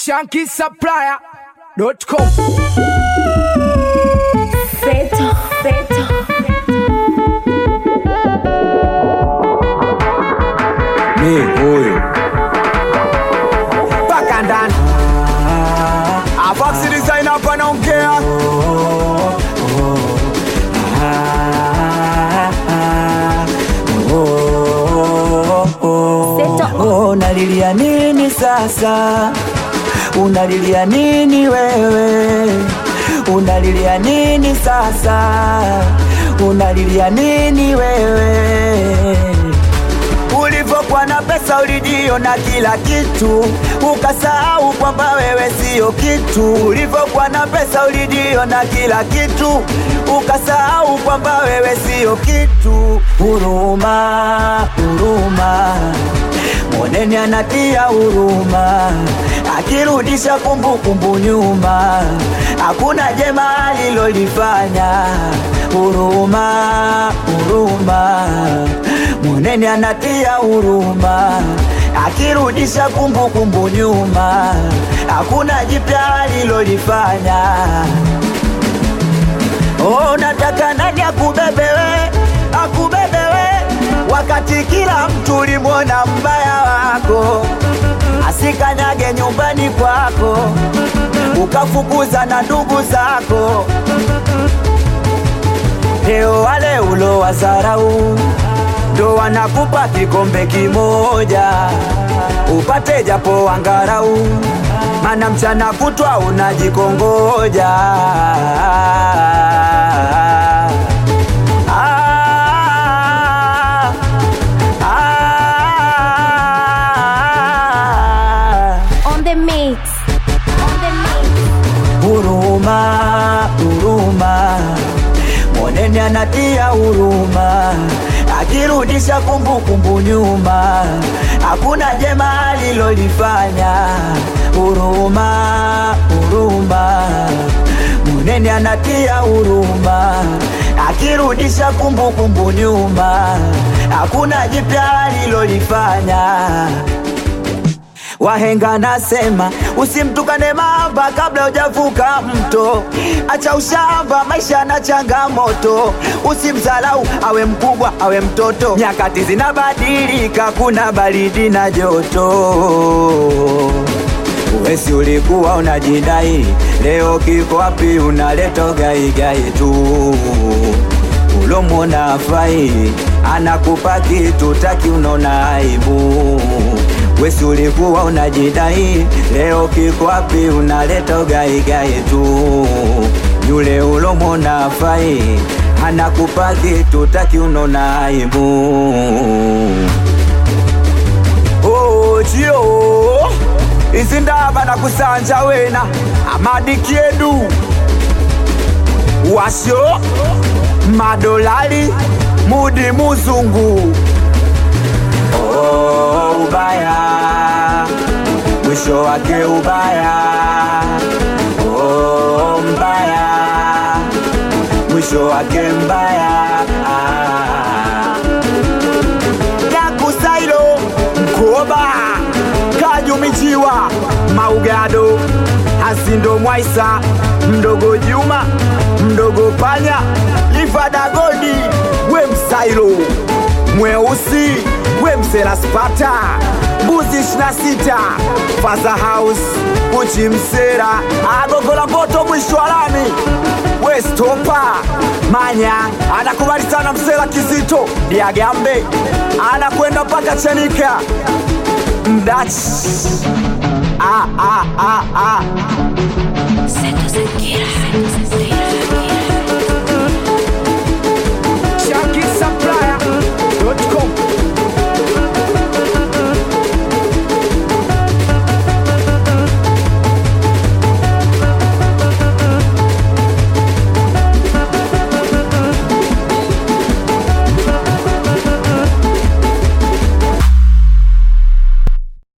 shankisupplier.com Feto, feto. ni huyu mpaka ndani Afaxi design hapa naongea Seto. Oh, unalilia nini sasa? Unalilia nini wewe? Unalilia nini sasa? Unalilia nini wewe? Ulivyokuwa na pesa ulijiona kila kitu, ukasahau kwamba wewe sio kitu. Ulivyokuwa na pesa ulijiona kila kitu, ukasahau kwamba wewe sio kitu. Huruma, huruma, moneni anatia huruma, akirudisha kumbukumbu nyuma, hakuna jema alilolifanya. Huruma, huruma Munene anatia huruma, akirudisha kumbukumbu nyuma, hakuna jipya alilolifanya. Oh, nataka nani akubebewe, akubebewe, wakati kila mtu ulimwona mbaya wako, asikanyage nyumbani kwako, ukafukuza na ndugu zako. Leo wale ulo wazarau ndo wanakupa kikombe kimoja upate japo angarau, mana mchana kutwa unajikongoja. Ah, ah, On the mix. On the mix. huruma, huruma, monene anatia huruma, akirudisha kumbukumbu nyuma, hakuna jema alilolifanya. Huruma, huruma, monene anatia huruma, akirudisha kumbukumbu nyuma, hakuna jipya alilolifanya. Wahenga nasema usimtukane mamba kabla hujavuka mto, acha ushamba, maisha na changamoto. Usimdharau awe mkubwa awe mtoto, nyakati zinabadilika, kuna baridi na joto. Wesi ulikuwa unajidai, leo kiko wapi? Unaleta gaigai tu ulomwona afai, anakupa kitu taki, unaona aibu. Wesi ulikuwa unajidai, leo kiko wapi? Unaleta gaigai tu yule ulomwona afai, anakupa kitu taki, unaona aibu. oh, chio izi ndava na kusanja wena amadi kiedu washo madolali mudi muzungu Oh, ubaya mwisho wake ubaya oh, mbaya mwisho wake mbaya ah. yakusailo mkoba kajumichiwa maugado hasindo mwaisa mdogo juma mdogo panya ifadagodi we msailo mweusi we mselaspata mbuzi 26 faza house uchi msera agogola mboto mwisho wa lami we stopa manya anakubali sana msela kizito diagambe anakwenda mpaka chanika mdachi ah, ah, ah, ah. Seto Sekira.